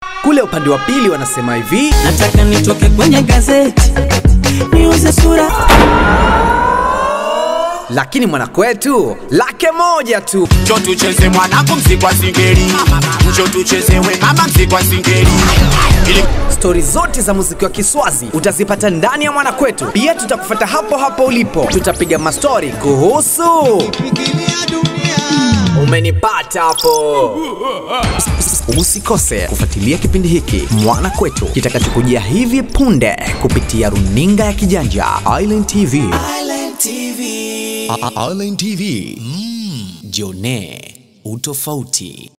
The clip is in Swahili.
Kule upande wa pili wanasema hivi, nataka nitoke kwenye gazeti niuze sura lakini mwanakwetu lake moja tu. Njo tucheze mwanangu mziki wa singeli, njo tucheze we mama mziki wa singeli. Ili Stori zote za muziki wa Kiswazi utazipata ndani ya Mwanakwetu. Pia tutakufuata hapo hapo ulipo, tutapiga mastori kuhusu umenipata hapo. Usikose kufuatilia kipindi hiki Mwana Kwetu kitakachokujia hivi punde kupitia runinga ya kijanja Island TV. Island TV. Jone utofauti.